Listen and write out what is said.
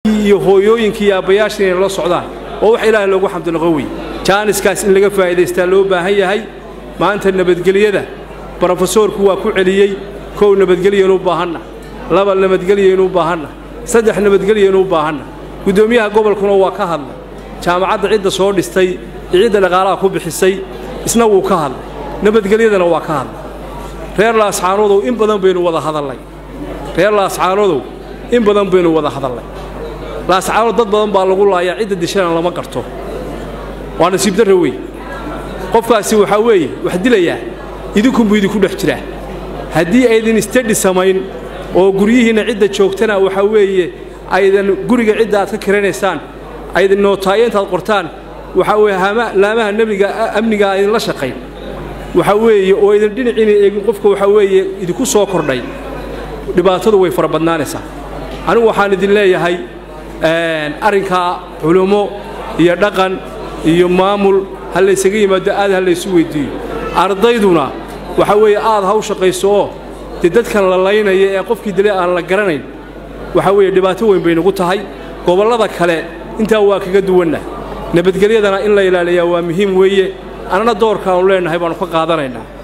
iyo hooyooyinkii iyo aabbayaashii inay la socdaan oo wax ilaahay loogu xamdi noqon wey jaaniskaas in laga faa'iidaystaa loo baahan yahay maanta nabadgelyada brofesoorku waa ku celiyey kow nabadgelyanu u baahanna laba nabadgelyaynu u baahanna saddex nabadgelyaynu u baahanna guddoomiyaha gobolkuna waa ka hadlay jaamacadda cidda soo dhistay iyo cidda dhaqaalaha ku bixisay isna wuu ka hadlay nabadgelyadana waa ka hadlay reer laascaanodow in badan baynu wada hadallay reer laascaanodow in badan baynu wada hadallay laascaanood dad badan baa lagu laayaa cidda dishana lama garto waa nasiib darra wey qofkaasi waxaa weeye wax dilayaa idinkunbuu idinku dhex jiraa haddii aydin istedhi samayn oo guryihiinna cidda joogtana waxaa weeye aydan guriga cidda aad ka kiranaysaan aydan nootaayo intaad qortaan waxaa weeye laamaha nebiga amniga aydinla shaqayn waxaa weeye oo aydan dhinaciina eegin qofka waxaa weeye idinku soo kordhay dhibaatadu way fara badnaanaysaa anigu waxaan idin leeyahay arrinkaa culummo iyo dhaqan iyo maamul ha laysaga yimaado aad ha laysu weyddiiyo ardayduna waxaa weeye aad ha u shaqayso oo dee dadkan la laynaya ee qofkii dile aan la garanayn waxaa weeye dhibaato weyn bay nagu tahay gobollada kale intaa waa kaga duwanna nabadgelyadana in la ilaaliyaa waa muhiim weeye annana doorkaannu leennahay baannu ka qaadanaynaa